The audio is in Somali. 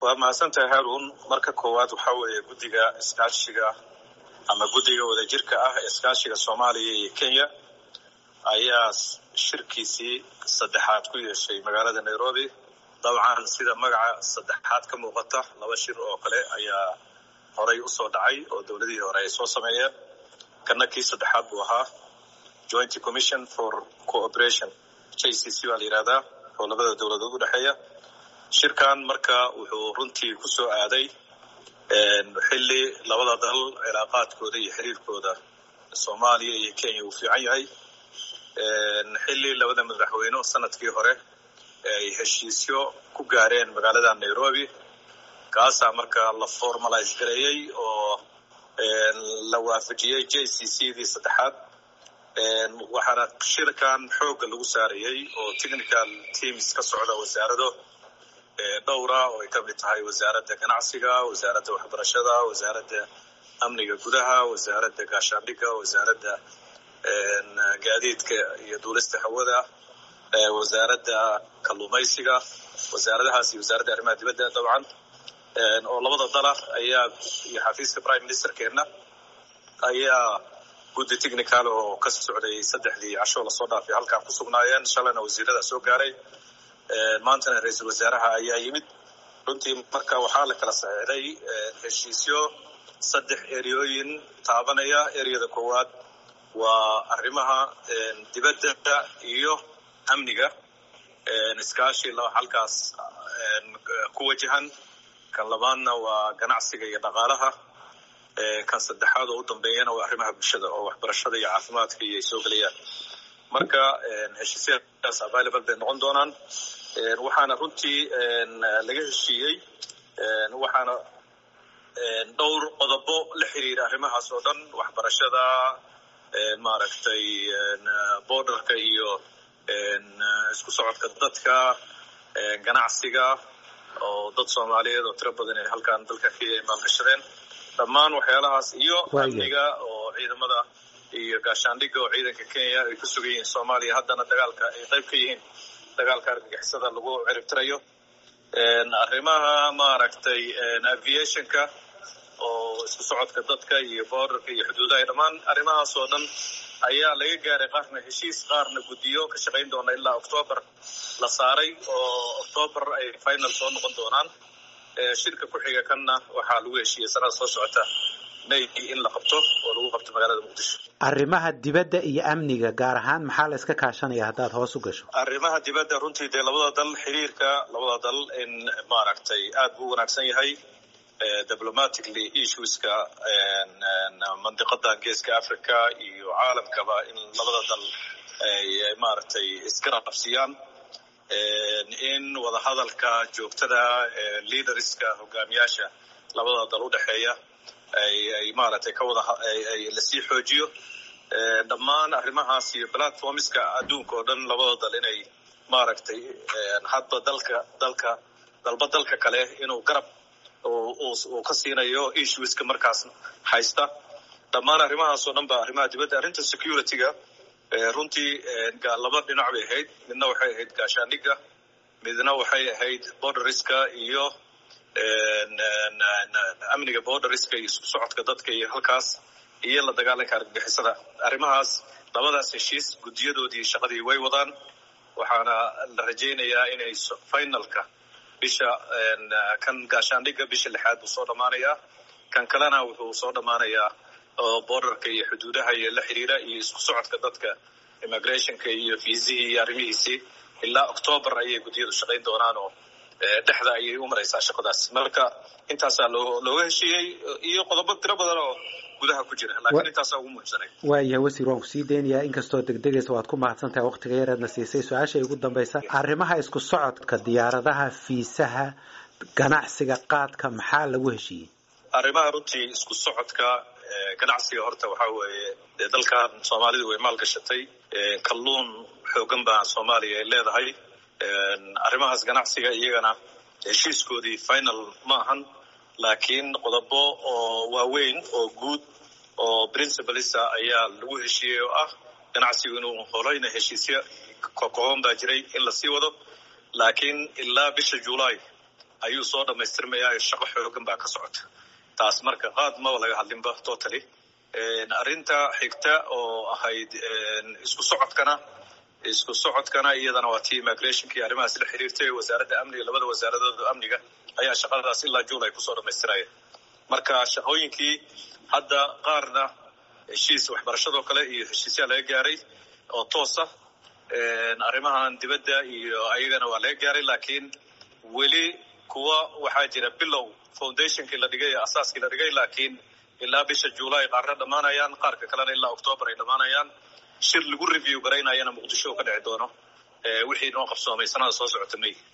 waa mahadsantahay haarun marka koowaad waxaa weeye guddiga iskaashiga ama guddiga wadajirka ah ee iskaashiga soomaaliya iyo kenya ayaa shirkiisii saddexaad ku yeeshay magaalada nairobi dabcan sida magaca saddexaad ka muuqata laba shir oo kale ayaa horay usoo dhacay oo dowladihii hore ay soo sameeyeen kana kii saddexaad buu ahaa joint commission for cooperation j c c baa la yihahdaa oo labada dowladood u dhexeeya shirkan marka wuxuu runtii ku soo aaday xilli labada dal cilaaqaadkooda iyo xiriirkooda soomaaliya iyo kenya uu fiican yahay xilli labada madaxweyne sanadkii hore ay heshiisyo ku gaareen magaalada nairobi kaasaa marka la formalize gareeyey oo la waafajiyey j c c dii saddexaad waxaana shirkan xoogga lagu saarayey oo technical teams ka socda wasaarado dhowra oo ay ka mid tahay wasaaradda ganacsiga wasaaradda waxbarashada wasaaradda amniga gudaha wasaaradda gaashaandhigga wasaaradda gaadiidka iyo duulista hawada wasaaradda kalluumaysiga wasaaradahaas iyo wasaaradda arrimaha dibadda dabcan oo labada dala ayaa iyo xafiiska prime ministerkeena ayaa guddi technical oo ka socday saddexdii casho lasoo dhaafay halkaan ku sugnaayeen shalayna wasiirada soo gaaray maantana ra-iisul wasaaraha ayaa yimid runtii marka waxaa la kala saxiixday heshiisyo saddex ereyooyin taabanaya ereyada koowaad waa arrimaha dibadda iyo amniga iskaashi halkaas ku wajahan kan labaadna waa ganacsiga iyo dhaqaalaha kan saddexaad oo u dambeeyana waa arrimaha bulshada oo waxbarashada iyo caafimaadka iyo ay soo gelayaan marka heshiisyadaas available bay noqon doonaan waxaana runtii laga heshiiyey waxaana dhowr qodobo la xiriira arrimahaas oo dhan waxbarashada maaragtay borderka iyo isku socodka dadka ganacsiga oo dad soomaaliyeed oo tiro badan ay halkaan dalka kenya ay maalgashadeen dhammaan waxyaalahaas iyo amniga oo ciidamada iyo gaashaandhigga oo ciidanka kenya ay ku sugan yihiin soomaaliya haddana dagaalka ay qayb ka yihiin dagaalka argagixisada lagu ciribtirayo arrimaha maaragtay aviationka oo isku socodka dadka iyo borderka iyo xuduudaha dhammaan arrimahaas oo dhan ayaa laga gaaray qaarna heshiis qaarna guddiyo ka shaqayn doona ilaa octoobar la saaray oo octoobar ay final soo noqon doonaan shirka ku xiga kanna waxaa lagu heshiiyey sanada soo socota may in la qabto oo lagu qabto magaalada muqdisho arrimaha dibadda iyo amniga gaar ahaan maxaa la iska kaashanaya haddaad hoos u gasho arrimaha dibadda runtii dee labada dal xiriirka labada dal in maaragtay aad buu wanaagsan yahay diplomatically issueska mandiqadan geeska africa iyo caalamkaba in labada dal ay maaragtay iska rabsiyaan in wadahadalka joogtada leaderska hogaamiyaasha labada dal u dhexeeya ay maaragtay ka wada lasii xoojiyo dhammaan arrimahaas iyo platformska adduunka oo dhan labada dal inay maaragtay hadba dalka dalka dalba dalka kale inuu garab uu ka siinayo issueska markaas haysta dhammaan arrimahaas oo dhan ba arrimaha dibadda arrinta securityga runtii laba dhinac bay ahayd midna waxay ahayd gaashaandhigga midna waxay ahayd borderiska iyo amniga borderiska iyo isku socodka dadka iyo halkaas iyo la dagaalanka argagixisada arrimahaas labadaas heshiis guddiyadoodii shaqadii way wadaan waxaana la rajaynayaa inay finalka bisha kan gaashaandhigga bisha lixaad buu soo dhammaanayaa kan kalena wuxuu soo dhammaanayaa oo borderka iyo xuduudaha iyo la xiriira iyo isku socodka dadka immigrationka iyo fiisihii iyo arrimihiisii ilaa octoobar ayay guddiyadu shaqayn doonaan oo dhexda ayay u maraysaa shaqadaas marka intaasaa looga heshiiyey iyo qodobo tiro badan oo gudaha ku jira laakiin intaasaa ugu muhiimsanay waayahay wasiir waan kusii daynayaa inkastoo degdegaysa waad ku mahadsan tahay waktiga yareedna siisay su-aasha ugu dambaysa arrimaha isku socodka diyaaradaha fiisaha ganacsiga qaadka maxaa lagu heshiiyey arrimaha runtii isku socodka ganacsiga horta waxaa weeye dee dalkan soomaalidu way maalgashatay kalluun xoogan baa soomaaliya ay leedahay arrimahaas ganacsiga iyagana heshiiskoodii final ma ahan laakiin qodobo oo waaweyn oo guud oo principalisa ayaa lagu heshiiyey oo ah ganacsigu inuu horeyna heshiisyo kokooban baa jiray in lasii wado laakiin ilaa bisha july ayuu soo dhammaystirmayaa shaqo xoogan baa ka socota taas marka qaad maba laga hadlinba totally arrinta xigta oo ahayd isku socodkana isku socodkana iyadana waa tii immigrationkii arrimahaas la xiriirtay wasaaradda amniga labada wasaaradood amniga ayaa shaqadaas ilaa juun ay kusoo dhammaystiraya marka shaqooyinkii hadda qaarna heshiis waxbarashadoo kale iyo heshiisyaa laga gaaray oo toosa arrimahan dibadda iyo ayagana waa laga gaaray laakiin weli kuwa waxaa jira bilow foundationkii la dhigay asaaskii la dhigay laakiin ilaa bisha juulaay qaarna dhammaanayaan qaarka kalena ilaa octoobar ay dhammaanayaan shir lagu review garaynayana muqdisho ka dhici doono wixii noo qabsoomay sanada soo socota may